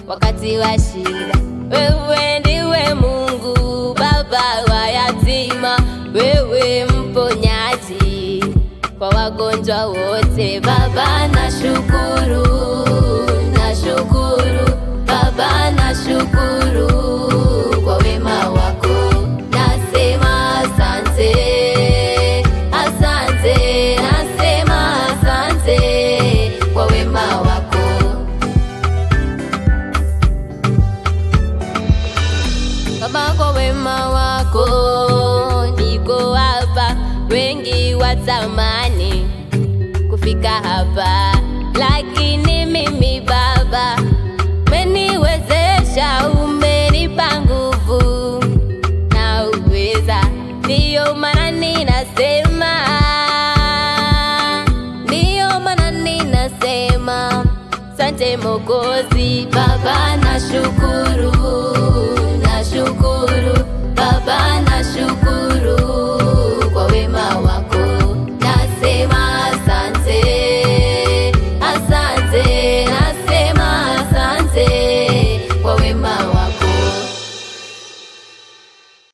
wakati wa shida. Wewe ndiwe Mungu, baba wa yatima, wewe mponyaji kwa wagonjwa wote. Baba nashukuru, nashukuru Baba nashukuru kwa wema wako, nasema asante, asante, nasema asante kwa wema wako. Baba, kwa wema wako niko hapa, wengi watamani kufika hapa, lakini mimi Baba umeniwezesha, umenipa nguvu na uweza, ndiyo maana ninasema, ndiyo maana ninasema asante Mokozi. Baba nashukuru